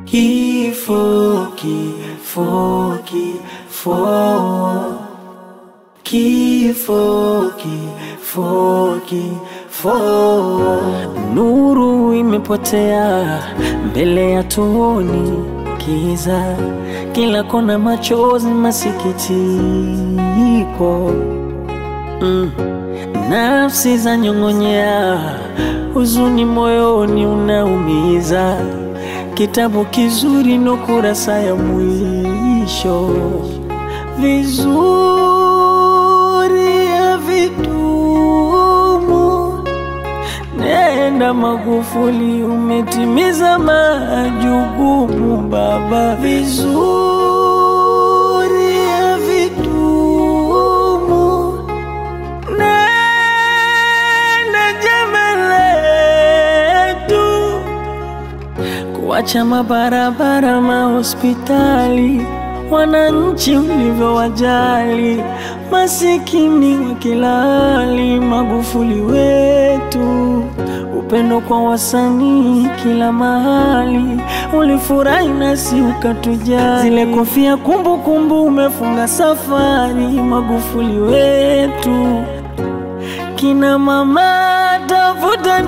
Kifo, kifo, kifo, kifo, kifo, kifo. Nuru imepotea mbele ya tuoni kiza, kila kona machozi, masikitiko mm. Nafsi za nyong'onyea, huzuni moyoni unaumiza. Kitabu kizuri no kurasa ya mwisho, vizuri havidumu. Nenda Magufuli, umetimiza majukumu baba, vizuri havidumu. Nenda jema letu kuacha mabarabara, mahospitali, wananchi ulivyowajali, masikini wa kila hali. Magufuli wetu, upendo kwa wasanii kila mahali, ulifurahi nasi ukatujali. Zile kofia kumbukumbu, umefunga safari. Magufuli wetu, kina mama tafuta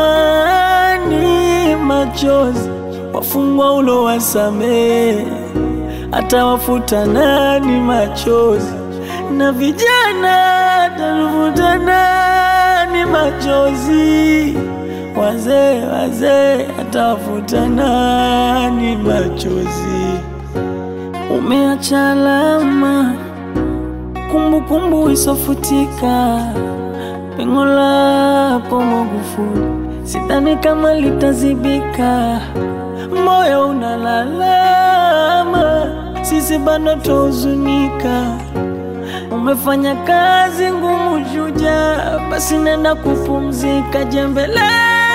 nani machozi, wafungwa ulo wasamee, atawafuta nani machozi, na vijana tafuta nani machozi, wazee wazee atawafuta nani machozi. Umeacha alama kumbukumbu isofutika pengo lako Magufuli, sidhani kama litazibika. Moyo unalalama, sisi bado tuhuzunika. Umefanya kazi ngumu, shujaa, basi nenda kupumzika. Jembe letu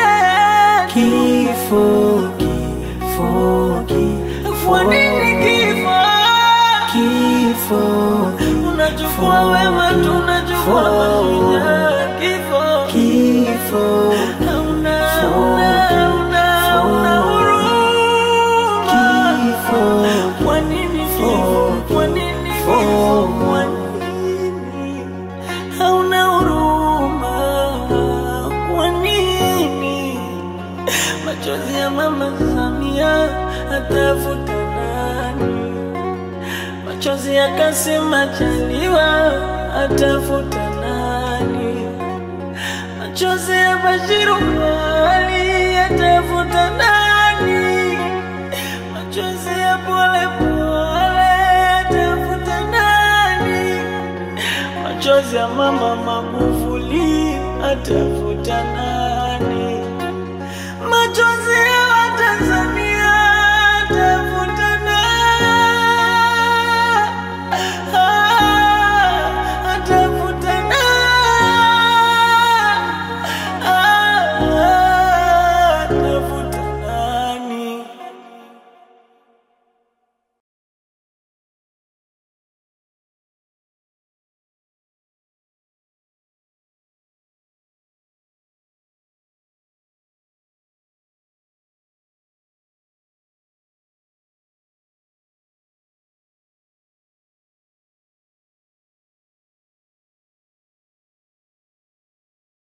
kifo, kifo, kifo. Kwa nini kifo? Kifo unachukua wema, tunachukua mashujaa. Kifo, kifo, hauna, hauna, hauna, hauna huruma. Kifo, kwa nini kifo? Kwa nini kifo? Kwa nini hauna huruma? Kwa nini machozi ya mama Samia atafuta nani? Machozi ya Kassim Majaliwa atafuta nani? Machozi ya Bashiru Ali atafuta nani? Machozi ya Pole Pole atafuta nani? Machozi ya mama Magufuli atafuta nani?